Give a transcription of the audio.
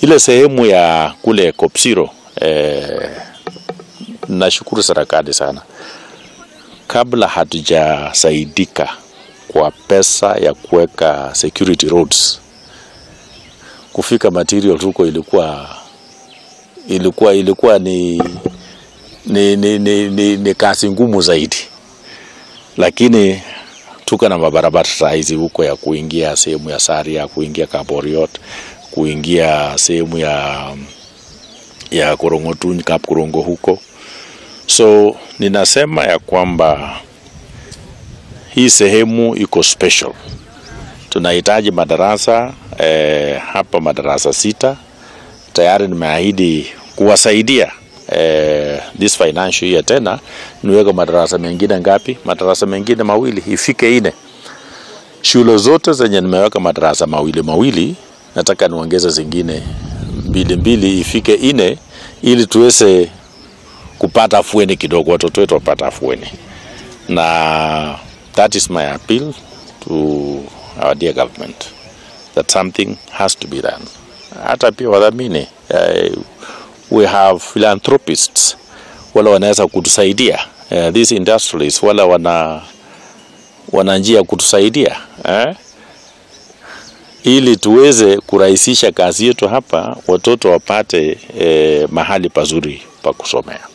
ile sehemu ya kule Kopsiro eh, nashukuru serikali sana, kabla hatujasaidika kwa pesa ya kuweka security roads, kufika material huko ilikuwa ilikuwa ilikuwa ni, ni, ni, ni, ni, ni kazi ngumu zaidi, lakini tuko na mabarabara sahizi huko ya kuingia sehemu ya Saria, kuingia Kaboriot, kuingia sehemu ya ya Korongotuny, Kapkorongo huko. So ninasema ya kwamba hii sehemu iko special. Tunahitaji madarasa eh, hapa madarasa sita tayari nimeahidi kuwasaidia eh, this financial year tena niweke madarasa mengine ngapi? Madarasa mengine mawili ifike ine. Shule zote zenye nimeweka madarasa mawili mawili, nataka niongeze zingine mbili mbili ifike ine, ili tuweze kupata afueni kidogo, watoto wetu wapata afueni, na that is my appeal to our dear government that something has to be done. Hata pia wadhamini uh, we have philanthropists wala wanaweza kutusaidia uh, these industrialists wala wana wana njia ya kutusaidia eh? ili tuweze kurahisisha kazi yetu hapa, watoto wapate eh, mahali pazuri pa kusomea.